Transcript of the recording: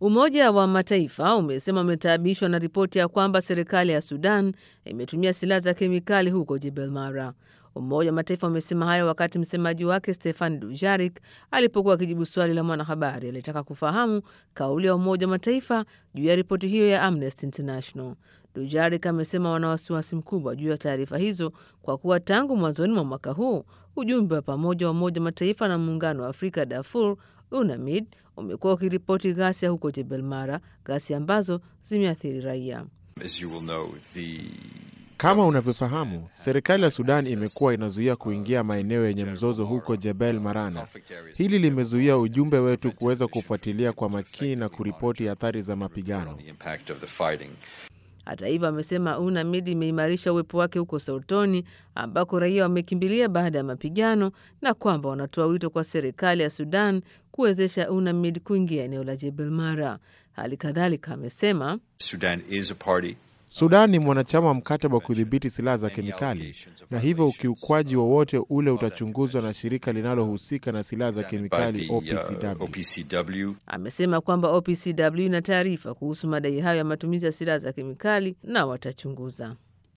Umoja wa Mataifa umesema umetaabishwa na ripoti ya kwamba serikali ya Sudan imetumia silaha za kemikali huko Jebel Mara. Umoja wa Mataifa umesema hayo wakati msemaji wake Stefan Dujarik alipokuwa akijibu swali la mwanahabari aliyetaka kufahamu kauli ya Umoja wa Mataifa juu ya ripoti hiyo ya Amnesty International. Dujarik amesema wana wasiwasi mkubwa juu ya taarifa hizo kwa kuwa tangu mwanzoni mwa mwaka huu ujumbe wa pamoja wa Umoja wa Mataifa na Muungano wa Afrika Darfur UNAMID umekuwa ukiripoti ghasia huko Jebel Mara, ghasia ambazo zimeathiri raia. Kama unavyofahamu, serikali ya Sudan imekuwa inazuia kuingia maeneo yenye mzozo huko Jebel Marana. Hili limezuia ujumbe wetu kuweza kufuatilia kwa makini na kuripoti athari za mapigano. Hata hivyo, amesema UNAMID imeimarisha uwepo wake huko Soutoni ambako raia wamekimbilia baada ya mapigano na kwamba wanatoa wito kwa serikali ya Sudan kuwezesha UNAMID kuingia eneo la Jebel Mara. Hali kadhalika amesema Sudan is a party Sudan ni mwanachama wa mkataba wa kudhibiti silaha za kemikali na hivyo ukiukwaji wowote ule utachunguzwa na shirika linalohusika na silaha za kemikali OPCW. Amesema kwamba OPCW ina taarifa kuhusu madai hayo ya matumizi ya silaha za kemikali na watachunguza.